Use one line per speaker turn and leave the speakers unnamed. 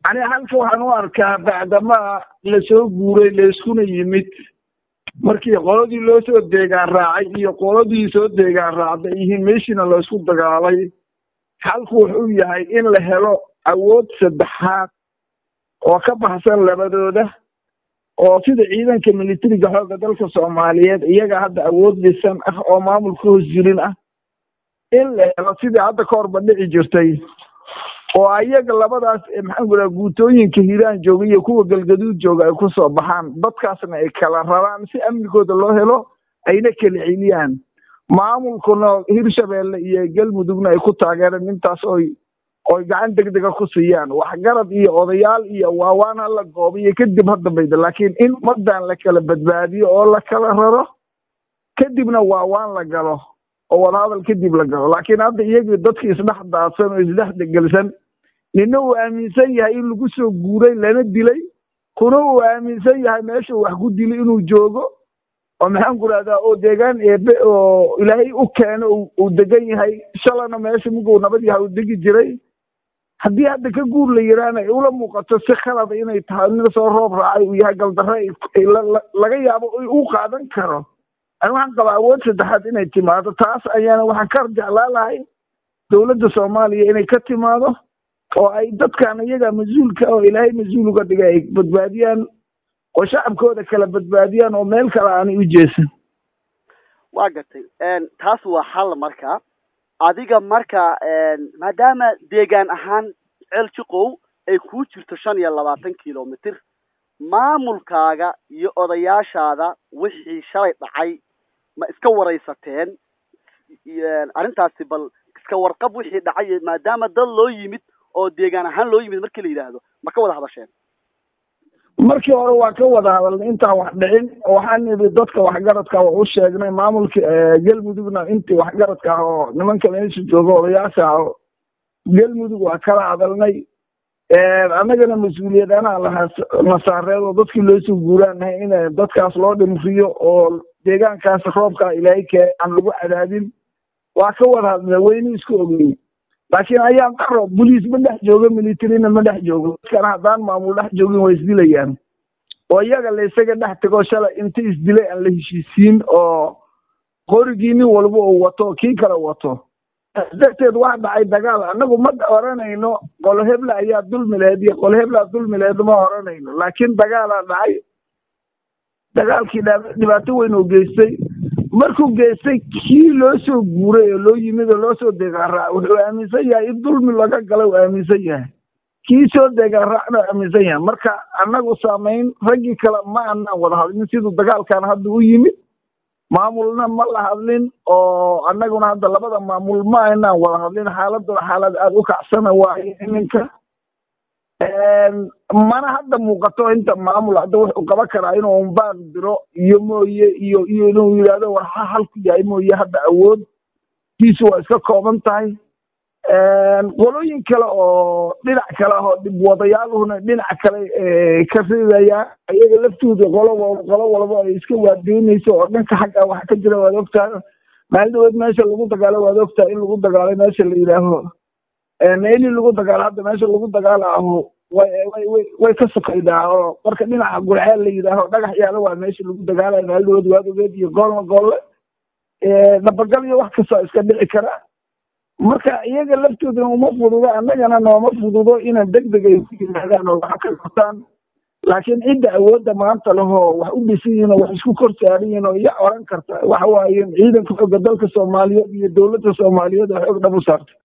ani halka waxaan u arkaa bacdamaa lasoo guuray layskuna yimid markii qoladii loo soo deegaan raacay iyo qoladii soo deegaan raacday yihiin meeshiina laysku dagaalay halku wuxuu yahay in la helo awood saddexaad oo ka baxsan labadooda oo sida ciidanka militariga xoogga dalka soomaaliyeed iyaga hadda awood dhisan ah oo maamulka hoos jirin ah in la helo sidii hadda ka horba dhici jirtay oo ayaga labadaas maxaan ku dhaha guutooyinka hiiraan jooga iyo kuwa galgaduud jooga ay ku soo baxaan dadkaasna ay kala rabaan si amnigooda loo helo ayna kala celiyaan maamulkuna hirshabeelle iyo galmudugna ay ku taageereen intaas oy oy gacan degdega ku siiyaan waxgarad iyo odayaal iyo waawaan hala goobiyo kadib ha dambayda laakiin in ummadan la kala badbaadiyo oo la kala raro kadibna waawaan la galo oo wadahadal kadib la galo laakiin hadda iyagii dadki isdhex daadsan oo isdhex degelsan nina uu aaminsan yahay in lagu soo guuray lana dilay kuna uu aaminsan yahay meesha wax ku dilay inuu joogo oo maxaan ku rahdaa oo deegaan eebe oo ilaahay u keeno uu degan yahay shalana meesha muguu nabad yahay uu degi jiray haddii hadda ka guur la yiraana ay ula muuqato si khalada inay tahay nin soo roob raacay uu yahay galdarre laga yaabo u qaadan karo ani waxaan qabaa awood saddexaad inay timaado taas ayaana waxaan ka jeclaa lahay dowladda soomaaliya inay ka timaado oo ay dadkan iyaga mas-uulka oo ilaahay mas-uul uga dhigay ay badbaadiyaan oo shacabkooda kala badbaadiyaan oo meel kale aanay u jeesan
waa gatay taas waa xal marka adiga marka maadaama deegaan ahaan ceel jiqow ay kuu jirto shan iyo labaatan kilomitr maamulkaaga iyo odayaashaada wixii shalay dhacay ma iska waraysateen arrintaasi bal iska warqab wixii dhacay maadaama dad loo yimid oo deegaan ahaan loo yimid markii la yidhaahdo ma ka wada hadasheen
markii hore waa ka wada hadalnay intaan wax dhicin waxaan nidhi dadka waxgaradka waa u sheegnay maamulka galmudugna intii waxgaradka ah oo nimanka meesha jooga odayaasha ah oo galmudug waa kala hadalnay annagana mas-uuliyad anaa lahaa nasaareed oo dadkii loosoo guuraanahay in dadkaas loo dhimriyo oo deegaankaas roobkaa ilaahay kee aan lagu cadaadin waa ka wada hadlay wayna isku ogeyn laakiin ayaan qaro boliis ma dhex joogo militarina ma dhex joogo dadkana haddaan maamul dhex joogin waa isdilayaan oo iyaga la isaga dhex tego shalay inta isdilay aan la heshiisiin oo qorigii nin walba uu wato kii kale wato darteed waa dhacay dagaal annagu ma oranayno qolo hebla ayaa dulmileed iyo qolo heblaa dulmileed ma oranayno laakiin dagaalaa dhacay dagaalkii dhibaato weyn oo geystay markuu geystay kii loo soo guuray oo loo yimid oo loo soo deegaan raac wuxuu aaminsan yahay in dulmi laga gala uu aaminsan yahay kii soo deegaan raacna uu aaminsan yahay marka annagu saamayn raggii kale ma anaan wada hadlin siduu dagaalkan hadda u yimid maamulna ma la hadlin oo annaguna hadda labada maamul ma aynaan wada hadlin xaaladuna xaalad aada u kacsana waaye iminka mana hadda muuqato inta maamul hadda wuxuu qaban karaa inuu umbaaq diro iyo mooye iyo iyo inuu yidhahdo war ha halku yahay mooye hadda awood kiisu waa iska kooban tahay qolooyin kale oo dhinac kale oo dhibwadayaaluhuna dhinac kale ka ridayaan iyaga laftooda qolo qolo walba ay iska waardeynayso oo dhanka xagga waxa ka jira waad ogtahay maalin dhaweed meesha lagu dagaalo waad ogtahay in lagu dagaalay meesha la yidhaaho meelii lagu dagaalo hadda meesha lagu dagaalaaho way way way way ka sokaydaa oo marka dhinaca gurceel la yidhaaho dhagax yaala waa meesha lagu dagaalayo maalin dhaweed waad ogeed iyo goolna goolle dhabagal iyo wax kastoo iska dhici kara marka iyaga laftoodana uma fududo annagana nooma fududo inaan deg deg ay ku yimaadaan oo wax ka qabtaan laakiin cidda awoodda maanta lehoo wax u dhisan yihin oo wax isku kor saaran yihin oo iya oran karta waxa waaye ciidanka xooga dalka soomaaliyeed iyo dowladda soomaaliyeed oo xoog dhab u saartay